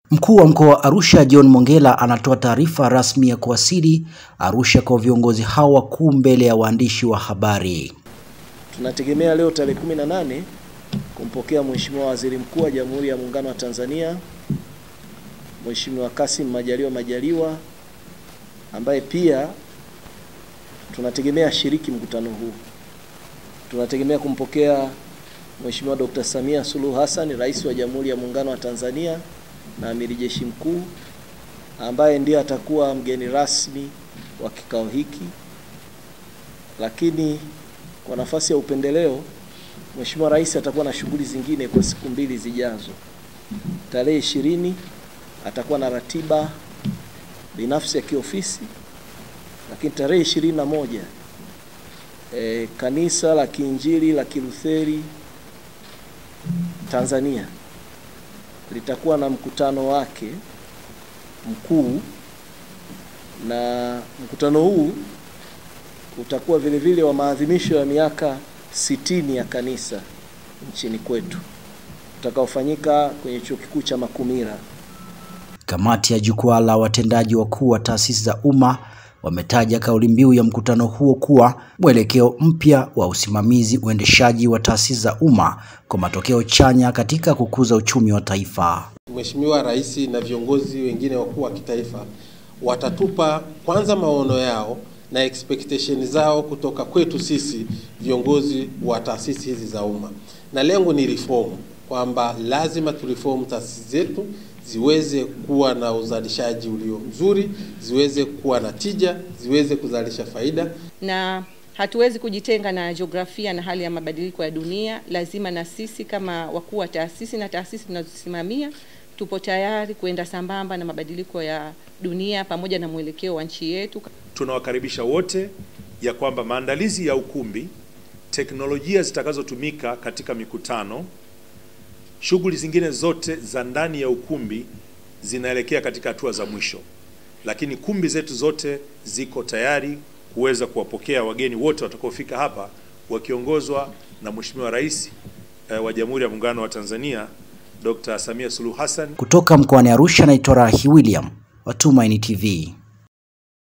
Mkuu wa mkoa wa Arusha John Mongella anatoa taarifa rasmi ya kuwasili Arusha kwa viongozi hao wakuu mbele ya waandishi wa habari. Tunategemea leo tarehe 18 kumpokea Mheshimiwa Waziri Mkuu wa Jamhuri ya Muungano wa Tanzania Mheshimiwa Kassim Majaliwa Majaliwa ambaye pia tunategemea ashiriki mkutano huu. Tunategemea kumpokea Mheshimiwa Dr. Samia Suluhu Hassan, Rais wa Jamhuri ya Muungano wa Tanzania na Amiri Jeshi Mkuu ambaye ndiye atakuwa mgeni rasmi wa kikao hiki. Lakini kwa nafasi ya upendeleo, Mheshimiwa Rais atakuwa na shughuli zingine kwa siku mbili zijazo. Tarehe ishirini atakuwa na ratiba binafsi ya kiofisi, lakini tarehe ishirini na moja e, kanisa la Kiinjili la Kilutheri Tanzania litakuwa na mkutano wake mkuu, na mkutano huu utakuwa vile vile wa maadhimisho ya miaka sitini ya kanisa nchini kwetu utakaofanyika kwenye chuo kikuu cha Makumira. Kamati ya jukwaa la watendaji wakuu wa taasisi za umma wametaja kauli mbiu ya mkutano huo kuwa mwelekeo mpya wa usimamizi uendeshaji wa taasisi za umma kwa matokeo chanya katika kukuza uchumi wa taifa. Mheshimiwa Rais na viongozi wengine wakuu wa kitaifa watatupa kwanza maono yao na expectation zao kutoka kwetu sisi viongozi wa taasisi hizi za umma, na lengo ni reform, kwamba lazima tureform taasisi zetu ziweze kuwa na uzalishaji ulio mzuri, ziweze kuwa na tija, ziweze kuzalisha faida. Na hatuwezi kujitenga na jiografia na hali ya mabadiliko ya dunia. Lazima na sisi kama wakuu wa taasisi na taasisi tunazosimamia tupo tayari kuenda sambamba na mabadiliko ya dunia pamoja na mwelekeo wa nchi yetu. Tunawakaribisha wote ya kwamba maandalizi ya ukumbi, teknolojia zitakazotumika katika mikutano shughuli zingine zote za ndani ya ukumbi zinaelekea katika hatua za mwisho, lakini kumbi zetu zote ziko tayari kuweza kuwapokea wageni wote watakaofika hapa wakiongozwa na Mheshimiwa Rais eh, wa Jamhuri ya Muungano wa Tanzania Dr. Samia Suluhu Hassan. Kutoka mkoani Arusha, naitwa Rahi William wa Tumaini TV.